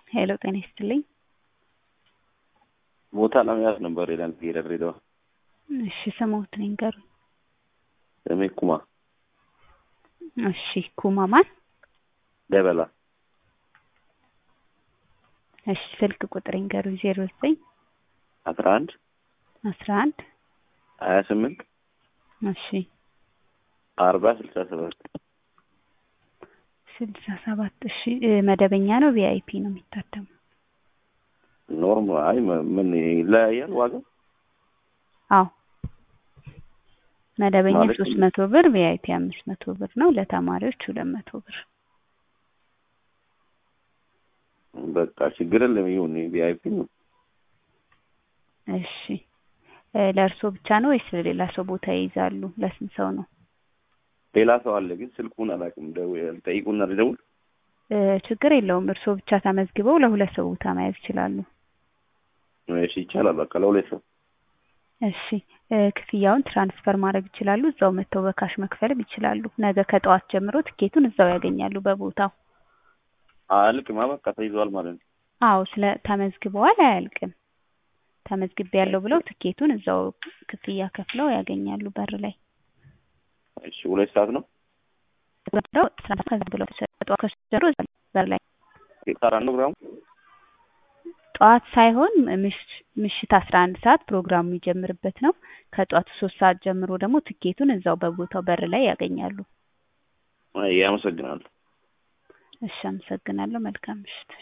ሄሎ ጤና ይስጥልኝ። ቦታ ለመያዝ ነበር ይላል ድሬዳዋ። እሺ ስሞትን ይንገሩኝ። ስሜ ኩማ እሺ ኩማ ማን? ደበላ። እሺ ስልክ ቁጥር ይንገሩኝ። ዜሮ ዘጠኝ አስራ አንድ አስራ አንድ ሀያ ስምንት እሺ አርባ ስልሳ ሰባት ስልሳ ሰባት እሺ እ መደበኛ ነው ቪአይፒ ነው የሚታደመው? ኖርም አይ መ- ምን ይለያያል ዋጋው? አዎ መደበኛ ማለት ሶስት መቶ ብር ቪአይፒ አምስት መቶ ብር ነው። ለተማሪዎች ሁለት መቶ ብር። በቃ ችግር የለም ይሁን ቪአይፒ ነው። እሺ እ ለእርስዎ ብቻ ነው ወይስ ለሌላ ሰው ቦታ ይይዛሉ? ለስንት ሰው ነው? ሌላ ሰው አለ ግን ስልኩን አላውቅም። ደው- ጠይቁና ልደውል። እ ችግር የለውም። እርስዎ ብቻ ተመዝግበው ለሁለት ሰው ቦታ መያዝ ይችላሉ። እሺ ይቻላል። በቃ ለሁለት ሰው እሺ እ ክፍያውን ትራንስፈር ማድረግ ይችላሉ። እዛው መጥተው በካሽ መክፈልም ይችላሉ። ነገ ከጠዋት ጀምሮ ትኬቱን እዛው ያገኛሉ በቦታው። አያልቅማ በቃ ተይዟል ማለት ነው። አዎ ስለ ተመዝግበዋል አያልቅም። ተመዝግቤ ያለው ብለው ትኬቱን እዛው ክፍያ ከፍለው ያገኛሉ በር ላይ። እሺ ሁለት ሰዓት ነው። ብለው ትራንስፈር ብለው ጠዋት ከጀምሮ እዛው በር ላይ ሰራ ነው ግራሙ ጠዋት ሳይሆን ምሽ- ምሽት አስራ አንድ ሰዓት ፕሮግራሙ የሚጀምርበት ነው። ከጠዋቱ ሶስት ሰዓት ጀምሮ ደግሞ ትኬቱን እዛው በቦታው በር ላይ ያገኛሉ። አይ አመሰግናለሁ። እሺ አመሰግናለሁ። መልካም ምሽት።